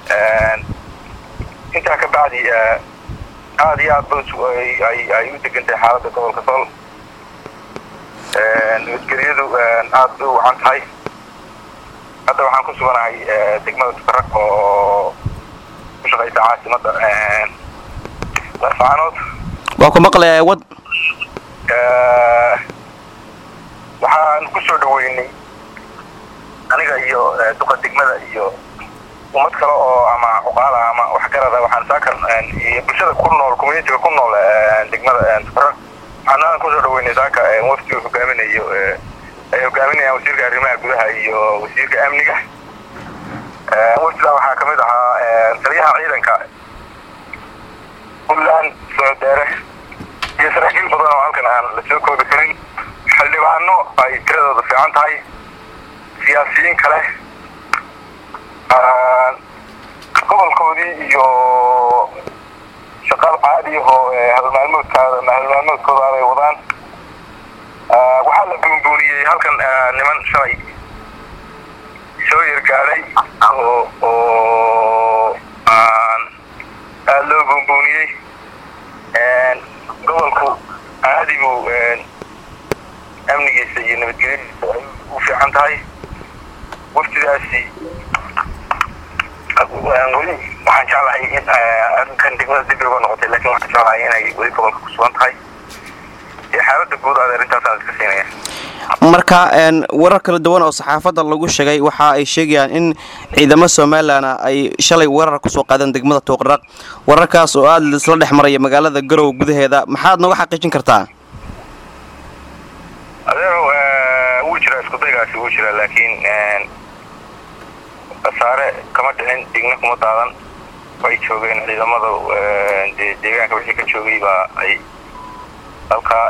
intaa ka bacdi aada iyo aad ba ay u degantahay xaaladda gobolka sool nabadgelyadu aad bay u wacan tahay hadda waxaan ku suganahay degmada tukaraq oo ku shaqaysa caasimadda laascaanood waa ku maqlayaa wad waxaan ku soo dhaweynay aniga iyo duqa degmada iyo ummad kale oo ama cuqaala ama waxgarada waxaan saakan iyo bulshada ku nool communitiga ku nool degmada tukaraq waxaan kusoo dhaweynay saaka wafdigu hogaaminayo ay hogaaminayaan wasiirka arrimaha gudaha iyo wasiirka amniga wafdiga waxaa kamid ahaa taliyaha ciidanka puntland soodeere iyo saraakiil badan oo halkan aan la soo koobi karin xildhibaano ay tiradooda fiican tahay siyaasiyiin kale gobolkoodii iyo shaqaal caadi ahoo halmaalmoodkaada halmaalmoodkooda ay wadaan waxaa la buunbuuniyey halkan niman shalay soo yargaadhay oo oo aada loo buunbuuniyey gobolku caadi buu amnigiisa iyo nabadgelyadiisa ay u fiican tahay waftidaasi weli waxaan jeclahay in arrinkan degmada dib uga noqotay lakin waxaan jeclahay inay weli gobolka ku sugan tahay xaaladda guud aad arrintaasaan iska siinaya marka warar kala duwan oo saxaafadda lagu sheegay waxa ay sheegayaan in ciidamo somalilan ay shalay weerar kusoo qaadeen degmada tuuqraq wararkaas oo aada isla dhex maraya magaalada garowe gudaheeda maxaad nooga xaqiijin kartaa adeero wuu jiraa iskudaygaasi wuu jiraa laakiin khasaare kama dhicin digna kuma daadan way joogeen ciidamada de deegaanka wixii ka joogay baa ay halkaa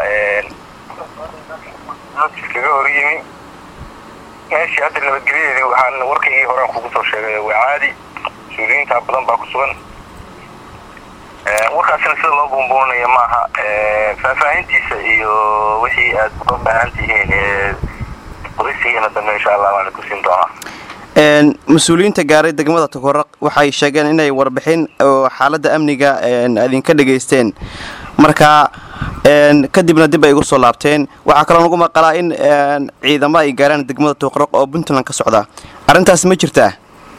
kaga hor yimi meeshii hadda nabadgelyadeedii waxaan warkaygii horaan kugu soo sheegay waa caadi mas-uuliyiinta badan baa ku sugan warkaasina sida loo buunbuunaya maaha faahfaahintiisa iyo wixii aad uga baahan tihiin qodaysigeena dambe insha allah waan ku siin doonaa mas-uuliyiinta gaaray degmada tukaraq waxay sheegeen inay warbixin oo xaaladda amniga idinka dhegaysteen marka kadibna dib ay igu soo laabteen waxaa kaloo nagu maqalaa in ciidamo ay gaaraan degmada tuuqraq oo puntland ka socda arrintaas ma jirtaa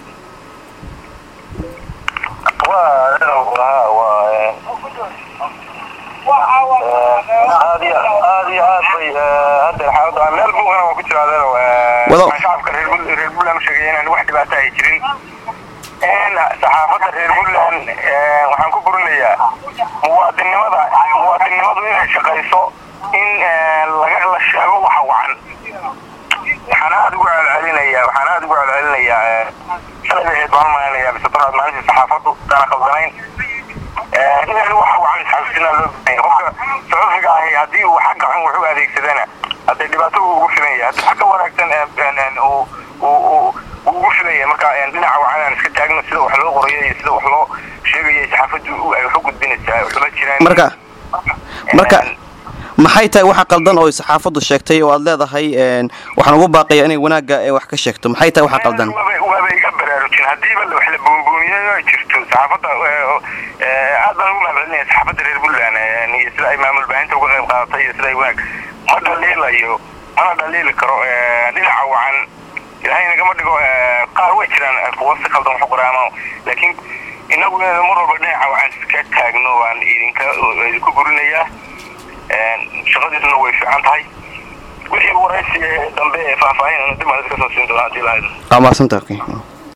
aad iyo aad iyo aad bay hadda xaalada meel buugana waa ku jira adeero waxaan shacabka reer reer puntland u sheegaya inaan wax dhibaato ay jirin saxaafadda reer puntland waxaan ku burinayaa muwaadinnimada muwaadinnimadu inay shaqayso in laga la sheego waxa wacan waxaan aada ugu celcelinayaa waxaan aada ugu celcelinayaa shalay bay ahayd baan malaynayaa mise daraad maalintii saxaafaddu dana khaldanayn inaan waxa wacan isxabsinaa loo baahanya qofka sacuufiga ahi haddii uu xagga xun wax u adeegsadana haddee dhibaato uu ugu filanya haddii xagga wanaagsan uu ugu filanya marka dhinaca wacan aan iska taagno sida wax loo qorayo iyo sida wax loo sheegayo saxaafaddu ay wax u gudbinaysaa waxuma jiraan marka marka maxay tahay waxa qaldan oo saxaafaddu sheegtay oo aad leedahay waxaan ugu baaqaya inay wanaagga wax ka sheegto maxay tahay waxa qaldan waaba iga baraarujin haddiiba wax la buunbuuniyo ay jirto saxaafadda aad baan ugu mahadcelinaya saxaafadda reer puntland iyo sida ay maamul baahinta uga qayb qaadatay iyo sida ay wanaag ma dhaliilayo mana dhaliili karo dhinaca wacan ilaahay nagama dhigo qaar way jiraan kuwa si qaldan wax u qoraama laakiin inagu mar walba dhinaca wacan iska taagno waan idinka idinku burinayaa shaqadiisuna way fiican tahay wixii waraysi dambe ee faahfaahin dib aan iska soo siin doonaa hadii lahayd waa mahadsanta